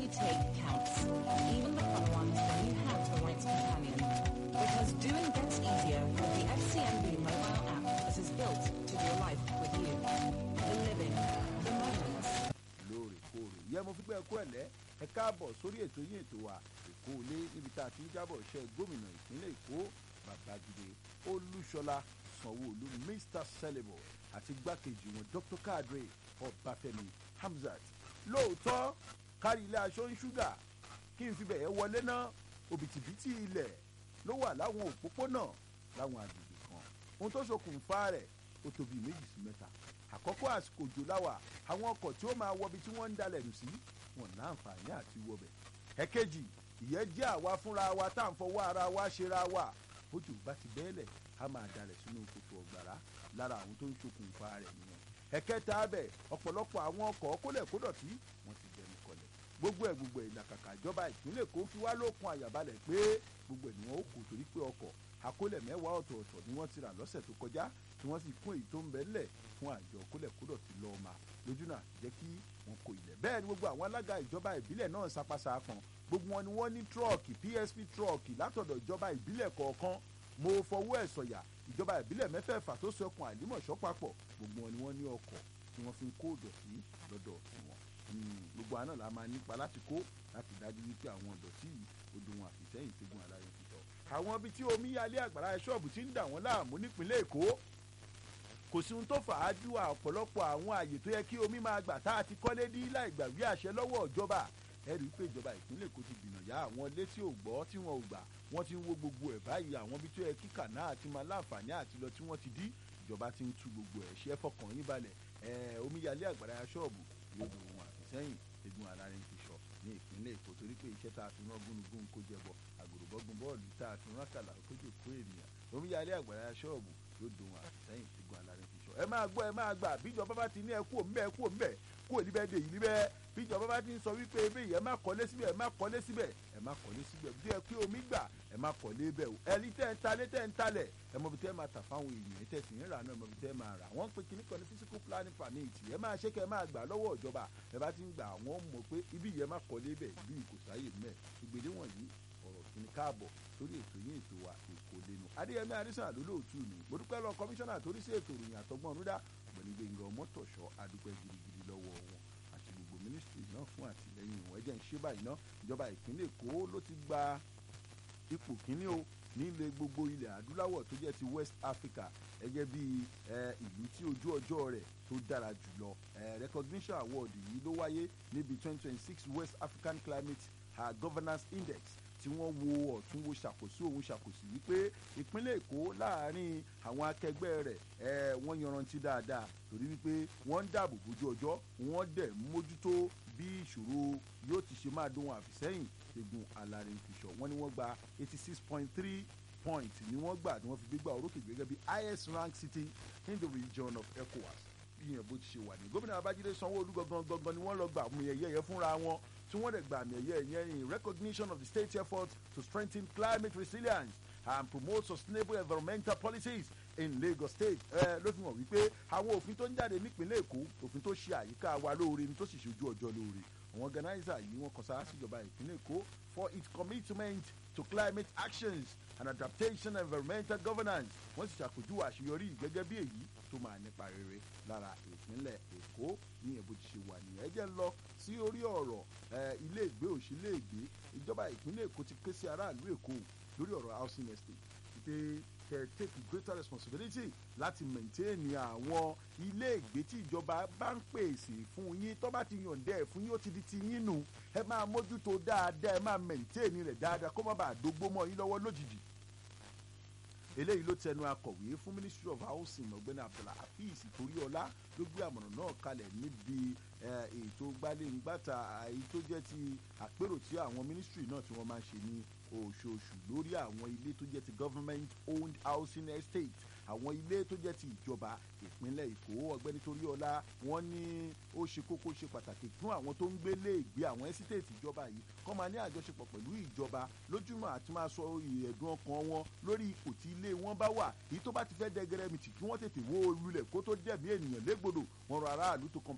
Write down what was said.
you take counts, even the fun ones when you have the right companion. Because doing gets easier with the FCMB mobile app that is built to do life with you. The living, the moments. lóòrèkóòrè yẹ mo fi gbẹ ẹkọ ẹlẹ ẹ káàbọ̀ sórí ètò yín ètò wa èkó ilé níbi tá a ti ń jábọ̀ iṣẹ́ gómìnà ìpínlẹ̀ èkó babájídé olúṣọlá sanwóolu mr celebo àti igbákejì wọn dr kadre ọbáfẹ́mi hamzat lóòótọ́ kárí ilé aṣọ ń ṣúgà kí n fi bẹ̀yẹ wọlé ná òbítíbitì ilẹ̀ ló wà láwọn òpópónà láwọn agbègbè kan ohun tó ṣokùnfà rẹ̀ ó tó bíi méjì sí mẹ́ta àkọ́kọ́ àsìkò òjò láwà àwọn ọkọ̀ tí ó máa wọbi tí wọ́n ń dalẹ̀ nù sí wọn láǹfààní àti wọbẹ̀ ẹ̀kejì ìyẹn jẹ́ àwa fúnra wa tá à ń fọwọ́ ara wa ṣera wa bójú bá ti bẹ́ẹ̀lẹ̀ a máa dalẹ̀ sínú kòtò ọ̀gbàrá lára àwọn tó ń ṣokùnfà rẹ̀ nìyẹn ẹ̀kẹta abẹ ọ̀pọ̀lọpọ̀ àwọn ọkọ̀ kólẹ̀kódọ̀tí wọ́n ti dẹnu kọlẹ̀ gbogbo ẹ̀ gbogbo ẹ̀ làkàkà ìjọba ìpínlẹ̀ Èkó fi wá lókun àyàbalẹ̀ pé gbogbo ẹ̀ ni wọ́n ó kò torí pé ọkọ̀ àkólẹ̀ mẹ́wàá ọ̀tọ̀ọ̀tọ̀ ni wọ́n ti rà lọ́sẹ̀ tó kọjá tí wọ́n sì kún èyí tó ń bẹ ńlẹ̀ fún àjọ kólẹ̀kódọ̀tí lọ́ọ́ máa lójú náà jẹ́ kí wọ́n kó ilẹ̀ bẹ́ẹ̀ ni gbogbo àwọn alága ìjọba ìbílẹ̀ náà sapasa kan gbogbo wọn ni wọ́n ní trọ́ọ̀kì PSP trọ́ọ̀kì látọ̀dọ̀ ìjọba ìbílẹ̀ kọ̀ọ̀kan mo fọwọ́ ẹ̀ sọ̀yà ìjọba ìbílẹ̀ mẹ́fẹ̀ẹ̀fà tó sọkun àlímọ̀ṣọ́ papọ̀ gbogbo wọn ni wọ́n ní ọkọ̀ tí wọ́n fi ń kó ìdọ̀tí lọ́dọ̀ tiwọn gbogbo àná la máa nípa láti kó láti dájú wípé àwọn ìdọ̀tí yìí ó dùn wọn àfìsẹ́yìn tẹ́gun aláyọ̀ fi tọ̀ àwọn ibi tí omi yalé àgbàrá ṣọ́ọ̀bù ti ń dà wọ́n láàmú nípínlẹ̀ Èkó kò sí ohun tó fà á ju ọ̀pọ̀lọpọ̀ àwọn àyè tó yẹ kí omi máa gbà tá a ti kọ́lé dí láì gbàgbé àṣẹ lọ́wọ́ ìjọba ẹ rí i pé ìjọba ìpínlẹ̀ Èkó ti gbìnà yá àwọn ilé tí ò gbọ́ tí wọn ò gbà wọ́n ti ń wo gbogbo ẹ̀ báyìí àwọn ibi tó yẹ kí kànáà àti máa láǹfààní àti lọ tí wọ́n ti dí ìjọba ti ń tú gbogbo ẹ̀ ṣe é fọkàn yín balẹ̀ ẹ̀ omíyalé àgbàrá ṣọ́ọ̀bù yóò dùn wọn àfisẹ́yìn egun alárin ti sọ ní ìpínlẹ̀ Èkó torí pé iṣẹ́ tá a fi rán gúnugún kó jẹbọ àgùrùbọ́gun bọ́ọ̀lù tá a fi rán kàlà kójú kó ènìyàn omíyalé àgbàrá ṣọ́ọ̀bù yóò dùn wọn àfisẹ́yìn egun alárin ti sọ ẹ máa gbọ́ ẹ máa gbà bíjọba bá ti ní ẹ kú òǹbẹ ẹ kú òǹbẹ kú òníbẹ̀ dè yìí níbẹ̀ bíjọba bá ti ń sọ wípé ebe yìí ẹ má kọ́lé síbẹ̀ ẹ má kọ́lé síbẹ̀ ẹ má kọ́lé síbẹ̀ bí ẹ pé omi gbà ẹ má kọ́lé bẹ̀ o ẹni tẹ́ ń talé tẹ́ ń talẹ̀ ẹ mọ̀ bí tẹ́ máa tà fáwọn èèyàn tẹ́ sì ń rà náà ẹ mọ̀ bí tẹ́ máa rà wọ́n ń pe kíní kan ní physical planning permit ẹ máa ṣe kẹ́ ẹ máa gbà lọ́wọ́ ìjọba ẹ bá ti ń gbà wọ́n mọ̀ pé ibi yìí ẹ má kọ́lé bẹ̀ ibi yìí kò sáyè mẹ́ ìgbèlè wọ̀nyí ọ̀rọ̀ kìíní káàbọ̀ sórí ètò yín ètò wa èkó lẹ́nu adéyẹmí adésàn àlólóòtú ni mo dúpẹ́ lọ kọmíṣánná torí sí ètò ìròyìn àtọgbọ́n ọ̀nùdá ọ̀gbẹ́ni gbẹ̀ngà ọmọtọ̀ṣọ́ adúpẹ́ gidigidi lọ́wọ́ wọn àti gbogbo mínísítírì náà fún àtìlẹ́yìn wọn ẹjẹ́ ń ṣe báyìí ná ìjọba ìpínlẹ̀ èkó ló ti gba ipò kíní o nílé gbogbo ilẹ̀ adúláwọ̀ tó jẹ́ ti west africa gẹ́gẹ́ bí ìlú tí ojú ọjọ́ rẹ̀ tó dára jùlọ recognition award yìí ló wáyé níbi twenty twenty six west african climate uh, governance index tí wọ́n wo ọ̀tún wo ṣàkóso òun ṣàkóso wípé ìpínlẹ̀ èkó láàrin àwọn akẹgbẹ́ rẹ̀ ẹ̀ wọ́n yanrantí dáadáa torí wípé wọ́n ń dáàbò bójú ọjọ́ wọ́n dẹ̀ mójútó bí ìṣòro yóò ti ṣe máa dóhun àfìsẹ́yìn egun alarin fiṣọ wọ́n ní wọ́n gba eighty six point three point ni wọ́n gbà ni wọ́n fi gbégbá orókè gẹ́gẹ́ bí highest rank city in the region of ecowas bí yẹn bó ti ṣe wà ní gómìnà babájídé sanwó-olú gangan gangan ni wọ́n lọ gbà mú ẹ̀yẹ yẹn fúnra wọn tí wọ́n dẹ̀ gbà àmì ẹ̀yẹ yẹn in recognition of the state's effort to strengthen climate resilience and promote sustainable environmental policies in Lagos State ẹ ló fi hàn wípé àwọn òfin tó ń jáde nípìnlẹ̀ Èkó òfin tó ṣe àyíká wa lóore ni tó sì ṣojú ọjọ́ lóore àwọn organizer yìí wọ́n kàn sára síjọba ìpínlẹ̀ Èkó for its commitment to climate actions and adaptation and environmental governance wọ́n sì ṣàpèjúwe àṣeyọrí gẹ́gẹ́ bí èyí tó máa nípa rere lára ìpínlẹ̀ Èkó ní ẹ̀bù ti ṣe wà nìyẹn ẹ jẹ́ lọ sí orí ọ̀rọ̀ ilé ìgbé òṣìlẹ̀ ègbé ìjọba ìpínlẹ̀ Èkó ti ké sí aráàlú Èkó lórí ọ̀rọ̀ housing estate pé kẹ take greater responsibility láti maintain àwọn ilé ìgbé tí ìjọba bá ń pèsè fún yín tó bá ti yànjẹ ẹ fún yín ó ti di ti yín nù ẹ máa mójútó dáadáa ẹ máa maintain rẹ̀ dáadáa kó má bàa dógbó mọ́ yín lọ́wọ́ lójijì eléyìí ló tẹnu akọ̀wé fún ministry of housing ọ̀gbẹ́ni abdulhafiz toríọlá ló gbé àmọ̀ràn náà kalẹ̀ níbi ètò gbalẹ̀ngbàtà èyí tó jẹ́ ti àpérò tí àwọn ministry náà tí wọ́n máa ń ṣe ní oṣooṣù lórí àwọn ilé tó jẹ́ ti government owned housing estate àwọn ilé tó jẹ́ ti ìjọba ìpínlẹ̀ èkó ọ̀gbẹ́ni toríọlá wọ́n ní ó ṣe kókó ṣe pàtàkì fún àwọn tó ń gbé léègbé àwọn ẹ́sítéètì ìjọba yìí kọ́ máa ní àjọṣepọ̀ pẹ̀lú ìjọba lójúmọ́ àti máa sọ ẹ̀dùn ọkàn wọn lórí ipò tí ilé wọn bá wà èyí tó bá ti fẹ́ dẹgẹrẹmìtì kí wọ́n tètè wó lulẹ̀ kó tó dẹ̀mí ènìyàn légbodò wọn rọ aráàlú to